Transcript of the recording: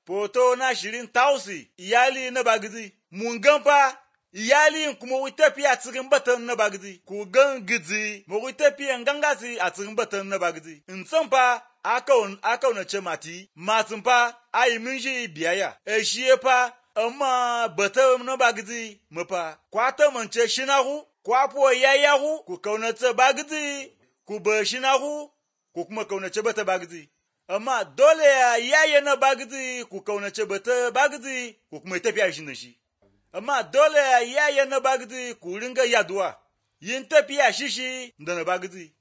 Foto na shirin tausi iyali na bagidi. Mun gan fa iyali kuma wi tafiya cikin batan na bagidi. Ku gan gidi mu wi tafiya gangasi a cikin batan na bagidi. In san fa aka na ce mati matin fa ayi min shi biyayya. E shi fa amma batan na bagidi mu fa. Kwata mance shinahu kwapo yayahu ku kaunace bagidi ku ba shinahu ku kuma kaunace bata bagidi. amma dole ya yaye na bagidi ku kaunace bata bagidi ku kuma tafiya shi da shi amma dole ya yaye na bagidi ku ringa yaduwa yin tafiya shi shi da na bagidi